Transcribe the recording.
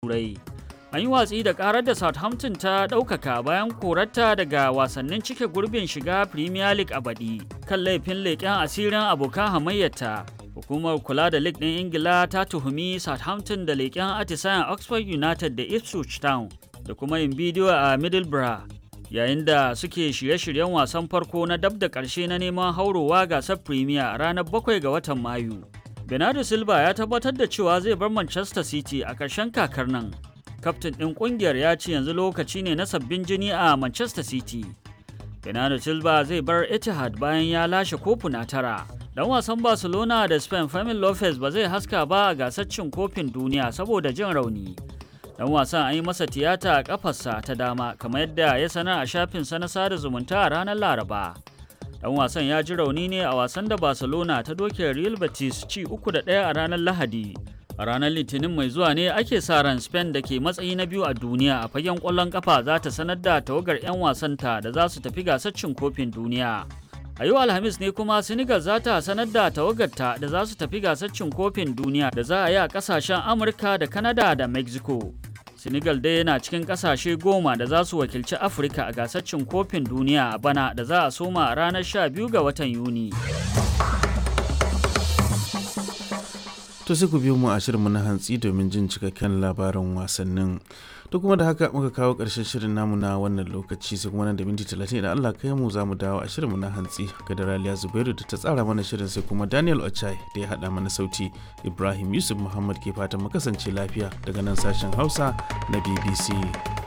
turai an yi watsi da karar da southampton ta ɗaukaka bayan korarta daga wasannin cike gurbin shiga premier league a baɗi kan laifin leƙen asirin abokan hamayyarta hukumar kula da league ɗin ingila ta tuhumi southampton da leƙen atisayen oxford united da ipswich town da kuma yin bidiyo a middlesbrough yayin da suke shirye-shiryen wasan farko na dab da ƙarshe na neman haurowa gasar premier a ranar 7 ga watan mayu bernardo silva ya tabbatar da cewa zai bar manchester city a ƙarshen kakar nan kaftin ɗin ƙungiyar ya ce yanzu lokaci ne na sabbin jini a manchester city bernardo silva zai bar etihad bayan ya lashe kofuna tara dan wasan barcelona da spain Fermin lopez ba zai haska ba a gasar cin kofin duniya saboda jin rauni dan wasan an yi masa tiyata a kafarsa ta dama kamar yadda ya sanar a shafinsa na sada zumunta a ranar laraba dan wasan ya ji rauni ne a wasan da barcelona ta doke real betis ci uku da ɗaya a ranar lahadi a ranar litinin mai zuwa ne ake sa ran spain da ke matsayi na biyu a duniya a fagen ƙwallon kafa za ta sanar da tawagar 'yan wasanta da za su tafi gasar cin kofin duniya a yau alhamis ne kuma senegal za ta sanar da tawagarta da za su tafi gasar cin kofin duniya da za a yi a kasashen amurka da canada da mexico senegal dai yana cikin kasashe goma da za su wakilci afirka a gasar cin kofin duniya a bana da za a soma a ranar 12 ga watan yuni to sai ku biyo mu a shirinmu na hantsi domin jin cikakken labarin wasannin to kuma da haka muka kawo ƙarshen shirin namu na wannan lokaci sai kuma nan da minti talatin idan Allah kai mu za mu dawo a shirinmu na hantsi ga da Raliya Zubairu da ta tsara mana shirin sai kuma Daniel Ochai da ya haɗa mana sauti Ibrahim Yusuf Muhammad ke fatan mu kasance lafiya daga nan sashen Hausa na BBC.